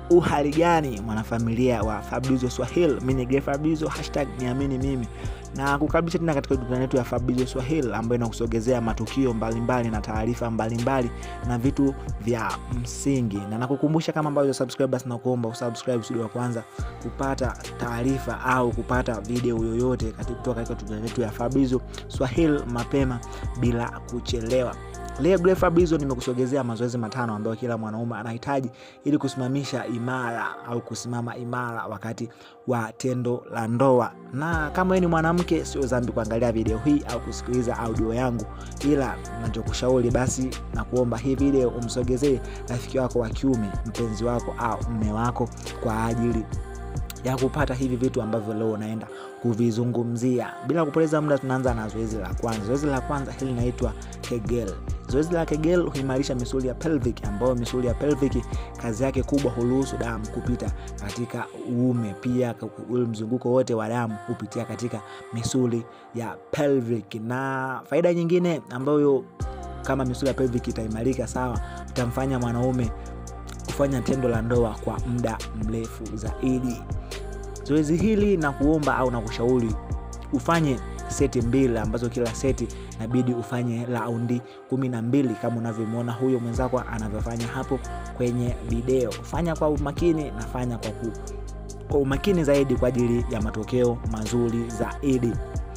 uhali gani mwanafamilia wa Fabrizio Swahili, mimi ni Grey Fabrizio, hashtag niamini mimi, na kukaribisha tena katika dunia yetu ya Fabrizio Swahili ambayo inakusogezea matukio mbalimbali na taarifa mbalimbali na vitu vya msingi, na nakukumbusha kama ambavyo subscribe, basi nakuomba usubscribe kusudi wa kwanza kupata taarifa au kupata video yoyote kutoka katika dunia yetu ya Fabrizio Swahili mapema bila kuchelewa. Leo Grey Fabrizio nimekusogezea mazoezi matano ambayo kila mwanaume anahitaji ili kusimamisha imara au kusimama imara wakati wa tendo la ndoa. Na kama wewe ni mwanamke, sio dhambi kuangalia video hii au kusikiliza audio yangu, ila nachokushauri basi na kuomba hii video umsogezee rafiki wako wa kiume, mpenzi wako au mme wako kwa ajili ya kupata hivi vitu ambavyo leo unaenda kuvizungumzia. Bila kupoteza muda, tunaanza na zoezi la kwanza. Zoezi la kwanza hili linaitwa Kegel. Zoezi la Kegel huimarisha misuli ya pelvic, ambayo misuli ya pelvic kazi yake kubwa huruhusu damu kupita katika uume. Pia ule mzunguko wote wa damu hupitia katika misuli ya pelvic, na faida nyingine ambayo kama misuli ya pelvic itaimarika sawa, itamfanya mwanaume kufanya tendo la ndoa kwa muda mrefu zaidi. Zoezi hili na kuomba au na kushauri ufanye seti mbili ambazo kila seti inabidi ufanye raundi kumi na mbili kama unavyomwona huyo mwenzako anavyofanya hapo kwenye video. Fanya kwa umakini na fanya kwa, ku, kwa umakini zaidi kwa ajili ya matokeo mazuri zaidi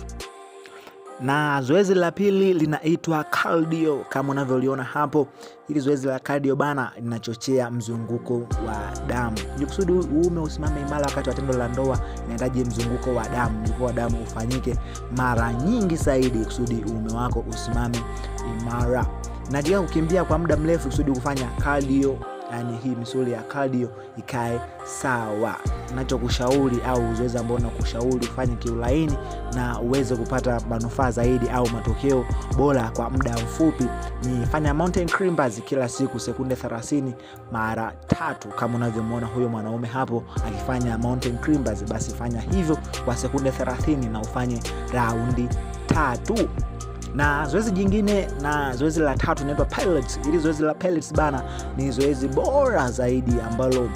na zoezi la pili linaitwa cardio kama unavyoliona hapo. Hili zoezi la cardio bana linachochea mzunguko wa damu. Ili kusudi uume usimame imara wakati wa tendo la ndoa, inahitaji mzunguko wa damu, mzunguko wa damu ufanyike mara nyingi zaidi kusudi uume wako usimame imara. Natika kukimbia kwa muda mrefu kusudi kufanya cardio yani hii misuli ya cardio ikae sawa. Nachokushauri au zoezi ambao nakushauri ufanye kiulaini na uweze kupata manufaa zaidi au matokeo bora kwa muda mfupi ni fanya mountain climbers kila siku sekunde 30 mara tatu, kama unavyomwona huyo mwanaume hapo akifanya mountain climbers, basi fanya hivyo kwa sekunde 30 na ufanye raundi tatu na zoezi jingine na zoezi la tatu inaitwa pilates. Hili zoezi la pilates bana ni zoezi bora zaidi ambalo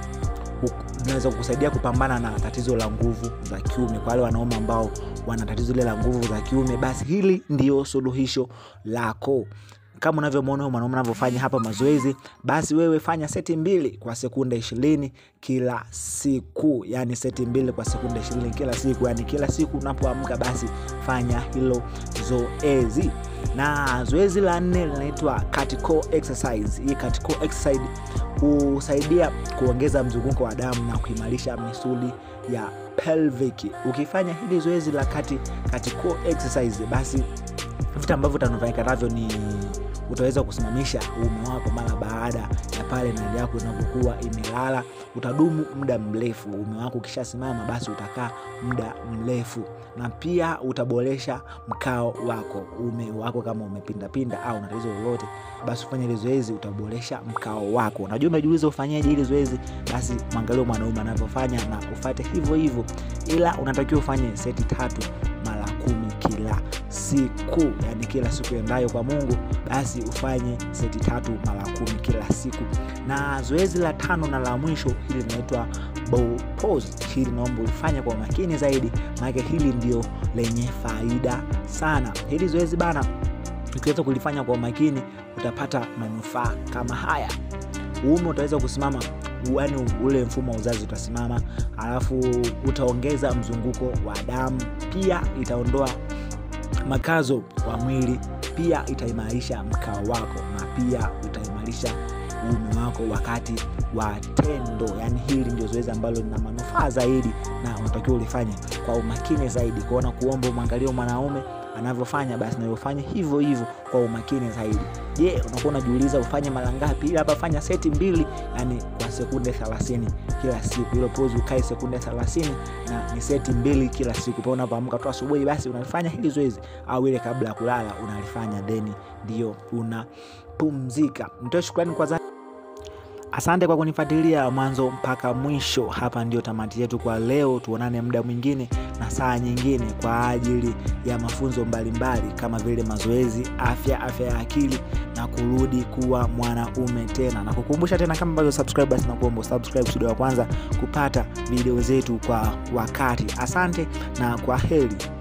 linaweza kukusaidia kupambana na tatizo la nguvu za kiume. Kwa wale wanaume ambao wana tatizo ile la nguvu za kiume, basi hili ndio suluhisho lako. Kama unavyomwona mwanaume anavyofanya hapa mazoezi, basi wewe fanya seti mbili kwa sekunde ishirini kila siku, yani seti mbili kwa sekunde ishirini kila siku, yani kila siku unapoamka, basi fanya hilo zoezi. Na zoezi la nne linaitwa cat core exercise. Hii cat core exercise husaidia kuongeza mzunguko wa damu na kuimarisha misuli ya pelvic. Ukifanya hili zoezi la cat, cat core exercise, basi vitu ambavyo utanufaika navyo ni utaweza kusimamisha uume wako mara baada ya pale nali yako inapokuwa imelala. Utadumu muda mrefu. Uume wako ukishasimama, basi utakaa muda mrefu, na pia utaboresha mkao wako. Uume wako kama umepindapinda au na tatizo lolote, basi ufanye ile zoezi, utaboresha mkao wako. Unajua, umejiuliza ufanyaje ile zoezi? Basi mwangalie mwanaume anavyofanya na ufate hivyo hivyo, ila unatakiwa ufanye seti tatu mara kumi kila siku, yani kila siku endayo kwa Mungu, basi ufanye seti tatu mara kumi kila siku. Na zoezi la tano na la mwisho hili linaitwa ball pose. Hili naomba ufanye kwa makini zaidi, maana hili ndio lenye faida sana. Hili zoezi bana, ukiweza kulifanya kwa makini utapata manufaa kama haya. Uume utaweza kusimama yani ule mfumo wa uzazi utasimama, alafu utaongeza mzunguko wa damu, pia itaondoa makazo wa mwili, pia itaimarisha mkao wako na pia utaimarisha uume wako wakati wa tendo. Yani hili ndio zoezi ambalo lina manufaa zaidi na unatakiwa ulifanye kwa umakini zaidi. Kuona kuomba umwangalie mwanaume anavyofanya basi na ufanye hivyo hivyo kwa umakini zaidi. Je, unakuwa unajiuliza ufanye mara ngapi? Ili hapa fanya seti mbili, yani kwa sekunde 30 kila siku. Ile pose ukae sekunde 30 na ni seti mbili kila siku. Pale unapoamka tu asubuhi, basi unalifanya hili zoezi, au ile kabla ya kulala unalifanya, then ndio unapumzika. Nitoe shukrani kwa Asante kwa kunifuatilia mwanzo mpaka mwisho. Hapa ndio tamati yetu kwa leo. Tuonane muda mwingine na saa nyingine kwa ajili ya mafunzo mbalimbali mbali, kama vile mazoezi, afya, afya ya akili na kurudi kuwa mwanaume tena, na kukumbusha tena kama bado subscribe, basi nakuomba subscribe studio ya kwanza kupata video zetu kwa wakati. Asante na kwa heri.